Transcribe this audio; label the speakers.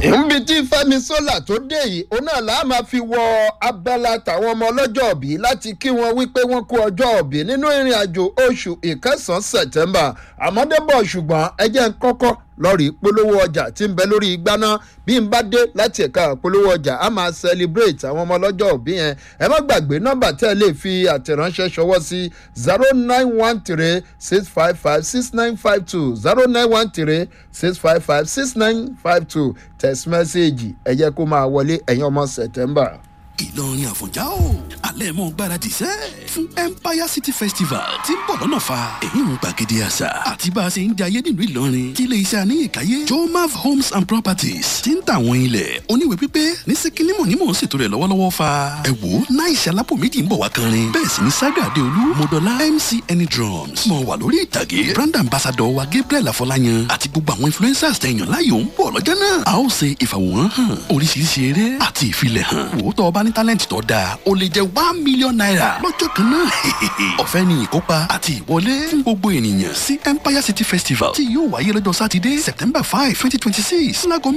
Speaker 1: níbi tí fẹ́mi sólà tó dé yìí òun náà làá máa fi wọ abala tàwọn ọmọ ọlọ́jọ́ òbí láti kí wọn wípé wọ́n kú ọjọ́ òbí nínú ìrìn àjò oṣù ìkẹsàn-án sẹ̀tẹ́mbà àmọ́débọ̀ ṣùgbọ́n ẹ jẹ́ ń kọ́kọ́ lọ́ọ̀rì polówó ọjà tí ń bẹ lórí igbá náà bí n bá dé láti ẹ̀ka polówó ọjà a máa celebrate àwọn ọmọ ọlọ́jọ́ òbí yẹn ẹ má gbàgbé nọ́mbà tẹ́ ẹ lè fi àtẹ̀ránṣẹ́ ṣọwọ́ sí zero nine one three six five five six nine five two zero nine one three six five five six nine five two text message ẹ jẹ́ kó máa wọlé ẹ̀yin ọmọ september.
Speaker 2: ìlọrin àfọ̀njá o alẹ́ mọ́ gbáradì sẹ́ fún empire city festival tí ń bọ̀ lọ́nà fa èyí ń gbàgede àṣà àti bá a ṣe ń jayé nílùú ìlọrin kí ilé iṣẹ́ àníyànkáyé jomav homes and properties ti ń tà àwọn ilẹ̀ oníwèé pípé ní síkínímọ̀ ní mò ń ṣètò rẹ̀ lọ́wọ́lọ́wọ́ fa ẹ wò ó náà ìṣẹ́ alápò méjì ń bọ̀ wá kanrin bẹ́ẹ̀ sì ni saga adeolu modola mc any drums mọ̀ wà lórí ìtàgé brand ambassador wa gabriel afọláyan àti gbogbo àwọn influencers tẹ̀yàn láyò ń bọ̀ lọ́jọ́ náà a ó ṣe ìfàwòrán hàn oríṣiríṣi eré àti ìfilẹ̀ hàn wò ó tọ́ ọba ní talent tó dáa ó lè jẹ́ one million naira lọ́jọ́ kan náà ọ̀fẹ́ ni ìkópa àti ìwọlé fún gbogbo ènìyàn sí empire city festival tí yóò wáyé lọ́jọ́ sátidé september five twenty twenty six láago